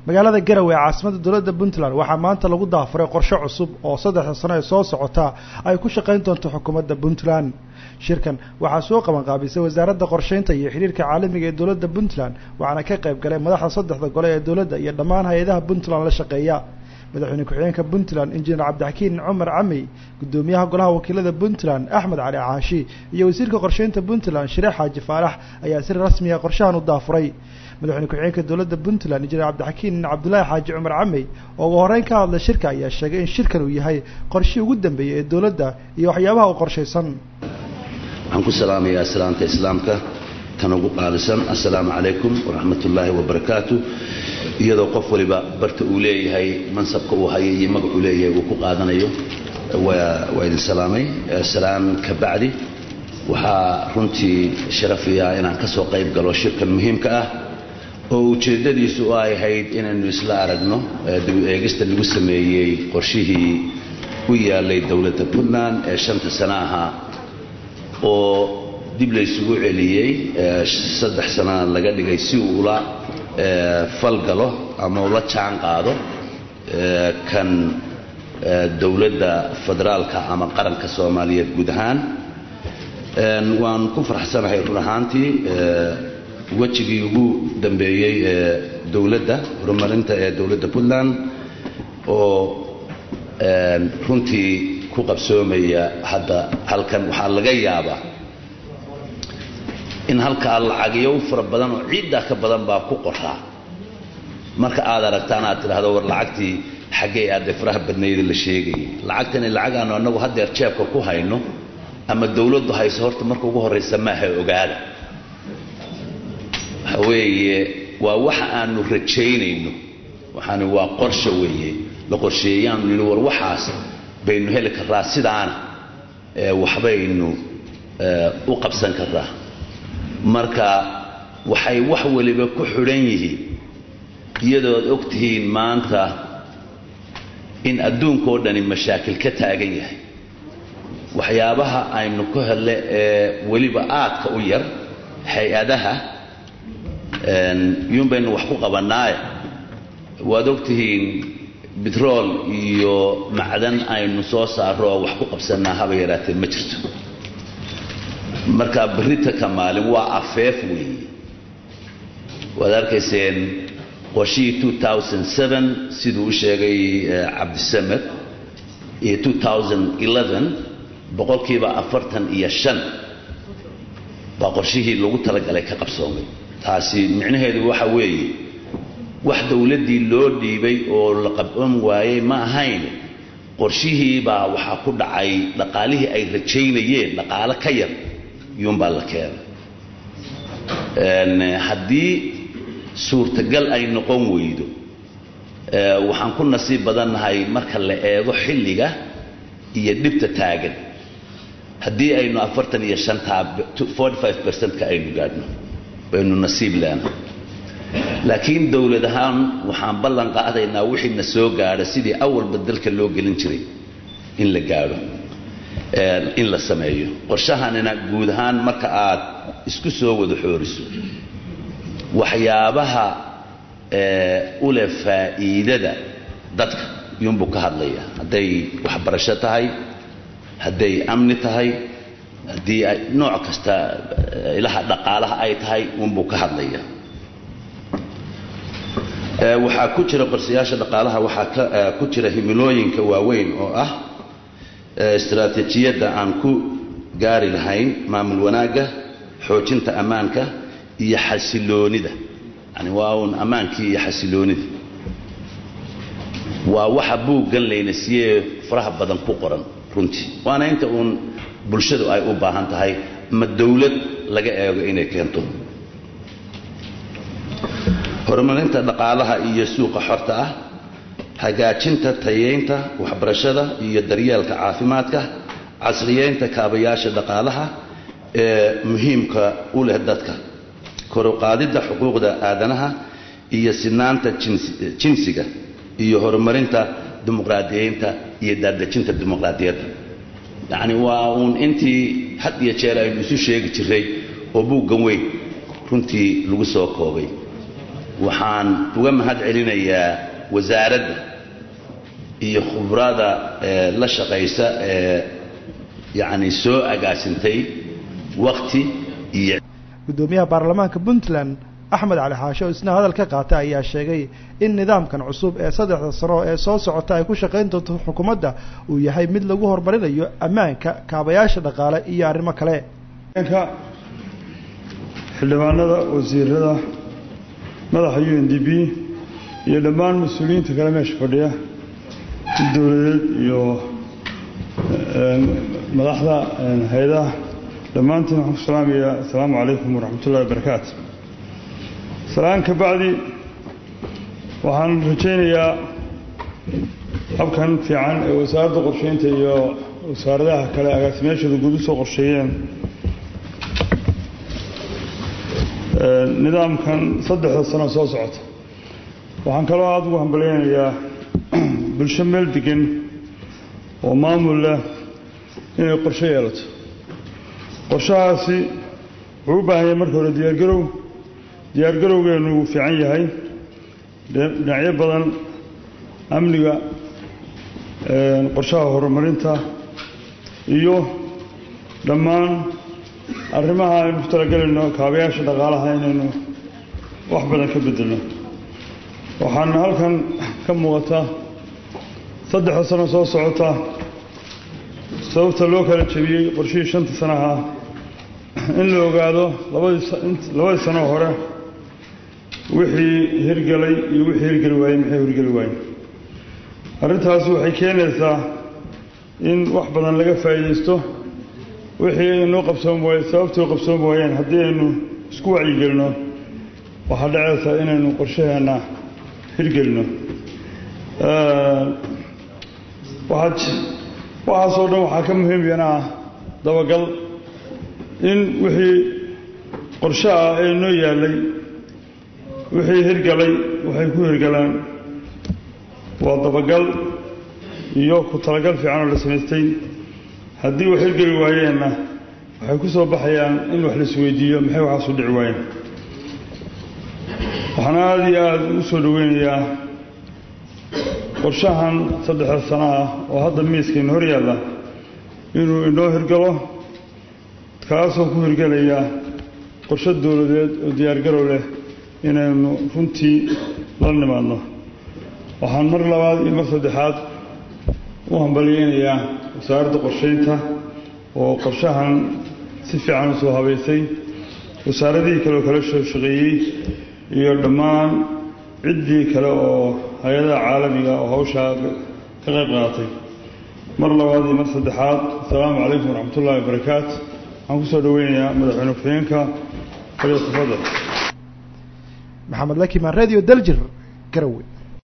magaalada garowe ee caasimada dowladda puntland waxaa maanta lagu daafuray qorshe cusub oo saddexda sano ee soo socota ay ku shaqayn doonto xukuumadda puntland shirkan waxaa soo qabanqaabisay wasaaradda qorsheynta iyo xidhiirka caalamiga ee dowladda puntland waxaana ka qayb galay madaxda saddexda gole ee dowladda iyo dhammaan hay-adaha puntland la shaqeeya madaxweyne ku-xigeenka puntland injineer cabdixakiin cumar camey guddoomiyaha golaha wakiilada puntland axmed cali caashi iyo wasiirka qorsheynta puntland shireex xaaji faarax ayaa si rasmiya qorshahan u daafuray madaxweyne ku-xigeenka dowladda puntland injineer cabdixakiin cabdulaahi xaaji cumar camey oo ugu horreyn ka hadlay shirka ayaa sheegay in shirkan uu yahay qorshihii ugu dambeeyey ee dowladda iyo waxyaabaha u qorshaysan waxaan ku salaamayaa salaanta islaamka tan ugu qaalisan assalaamu calaykum waraxmat ullaahi wabarakaatu iyadoo qof waliba barta uu leeyahay mansabka uu hayo iyo magacuu leeyahay uu ku qaadanayo waa idin salaamay salaan ka bacdi waxaa runtii sharafiya inaan ka soo qayb galo shirkan muhiimka ah oo ujeeddadiisu ay ahayd inaynu isla aragno dib eegista lagu sameeyey qorshihii u yaalay dowladda puntland ee shanta sana ahaa oo dib laysugu celiyey saddex sanana laga dhigay si uula falgalo ama ula jaan qaado kan dowladda federaalka ama qaranka soomaaliyeed guud ahaan waan ku farxsanahay run ahaantii wejigii ugu dambeeyey ee dowladda horumarinta ee dowladda puntland oo runtii ku qabsoomaya hadda halkan waxaa laga yaabaa in halkaa lacagyo fara badan oo ciiddaa ka badan baa ku qoraa marka aad aragtaan aad tidhaahdo war lacagtii xaggee aadee faraha badnayda la sheegayay lacagtani lacag aanu annagu haddeer jeebka ku hayno ama dawladdu hayso horta marka ugu horraysa maaha ogaada waxa weeye waa waxa aanu rajaynayno waxaani waa qorsha weeye la qorsheeyaanu nidhi war waxaas baynu heli karraa sidaana waxbaynu u qabsan karraa marka waxay wax waliba ku xidhan yihiin iyadood og tihiin maanta in adduunkao dhani mashaakil ka taagan yahay waxyaabaha aynu ku hele ee weliba aadka u yar hay-adaha iyuun baynu wax ku qabannaaye waad og tihiin bitrool iyo macdan aynu soo saarro oo wax ku qabsannaa haba yaraatee ma jirto marka berrita ka maalin waa afeef weeye waad arkayseen qorshihii siduu u sheegay cabdisamed iyo boqolkiiba afartan iyo shan baa qorshihii lagu talagalay ka qabsoomay taasi micnaheedu waxa weeye wax dowladdii loo dhiibay oo la qabon waayey ma ahayn qorshihii baa waxaa ku dhacay dhaqaalihii ay rajaynayeen dhaqaalo ka yar iyuunbaa la keenay haddii suurtagal ay noqon weydo waxaan ku nasiib badannahay marka la eego xilliga iyo dhibta taagan haddii aynu afartan iyo shantaa forty five percentka aynu gaadhno baynu nasiib leenahay laakiin dowlad ahaan waxaan ballan qaadaynaa wixii na soo gaadha sidii awalba dalka loo gelin jiray in la gaadho in la sameeyo qorshahanina guud ahaan marka aad isku soo wada xooriso waxyaabaha u leh faa'iidada dadka iyuunbuu ka hadlaya hadday waxbarasho tahay hadday amni tahay haddii ay nooc kasta ilaha dhaqaalaha ay tahay uunbuu ka hadlaya waxaa ku jira qorsayaasha dhaqaalaha waxaa ku jira himilooyinka waaweyn oo ah istaraatiijiyadda aan ku gaari lahayn maamul wanaagga xoojinta ammaanka iyo xasiloonida yani waa uun ammaankii iyo xasiloonida waa waxa buuggan layna siiyee faraha badan ku qoran runtii waana inta uun bulshadu ay u baahan tahay ma dawlad laga eego inay keento horumarinta dhaqaalaha iyo suuqa xorta ah hagaajinta tayeynta waxbarashada iyo daryeelka caafimaadka casriyeynta kaabayaasha dhaqaalaha ee muhiimka u leh dadka koruqaadidda xuquuqda aadanaha iyo sinaanta jinsiga iyo horumarinta dimuqraadiyeynta iyo daadejinta dimuqraadiyadda yacni waa uun intii had iyo jeer aynu isu sheegi jiray oo buuggan weyn runtii lagu soo koobay waxaan uga mahad celinayaa wasaaradda iyo khubrada la shaqaysa ee yacni soo agaasintay wakti iyo guddoomiyaha baarlamaanka puntland axmed cali xaashe oo isna hadal ka qaatay ayaa sheegay in nidaamkan cusub ee saddexda sano ee soo socota ay ku shaqayn doonto xukuumadda uu yahay mid lagu horumarinayo ammaanka kaabayaasha dhaqaale iyo arrimo kale xildhibaanada wasiirada madaxa u n d b iyo dhammaan mas-uuliyiinta kale meesha fadhiya dowladeed iyo madaxda hay-adaha dhammaantiin waxaan ku salaamayaa assalaamu calaykum waraxmat ullahi wabarakaatu salaan ka bacdi waxaan rajaynayaa habkan fiican ee wasaaradda qorsheynta iyo wasaaradaha kale agaasimeyaashooda guud usoo qorsheeyeen nidaamkan saddexda sano soo socota waxaan kaloo aada ugu hambalyaynayaa bulsho meel degan oo maamul leh inay qorshe yeelato qorshahaasi wuxuu u baahan yahay marka hore diyaargarow diyaargarowgeenu wuu fiican yahay dhinacyo badan amniga qorshaha horumarinta iyo dhammaan arrimaha aynu ku talagelayno kaabayaasha dhaqaalaha inaynu wax badan ka bedelno waxaana halkan ka muuqata saddexda sano soo socota sababta loo kala jebiyey qorshihii shanta sanaha in la ogaado labadii sano hore wixii hirgelay iyo wixii hirgeli waayey maxay hirgeli waayeen arrintaasi waxay keenaysaa in wax badan laga faa'iidaysto wixii inoo qabsoon waay sababtii qabsoon waayeen haddii aynu isku wacyigelino waxaa dhacaysaa inaynu qorshaheenna hirgelino waxaad waxaasoo dhan waxaa ka muhiim yana ah dabagal in wixii qorshe ah ee noo yaallay wixii hirgalay waxay ku hirgalaan waa dabagal iyo ku talagal fiican oo la samaystay haddii wax hirgeli waayeenna waxay ku soo baxayaan in wax la isweydiiyo maxay waxaasu dhici waayeen waxaan aada iyo aada u soo dhoweynayaa qorshahan saddexda sano ah oo hadda miiskayna hor yaalla inuu inoo hirgalo kaasoo ku hirgelaya qorshe dowladeed oo diyaargarow leh inaynu runtii la nimaadno waxaan mar labaad iyo mar saddexaad u hambalyeynayaa wasaaradda qorsheynta oo qorshahan si fiican u soo habaysay wasaaradihii kale oo kala soo shaqeeyey iyo dhammaan ciddii kale oo hay-adaha caalamiga oo hawshaa ka qayb qaatay mar labaad iyo mar saddexaad assalaamu calaykum waraxmat ullahi wabarakaatu waxaan ku soo dhoweynayaa madaxweyne ku-xigeenka kaliya tafadal maxamed lakimaan radio daljir garowe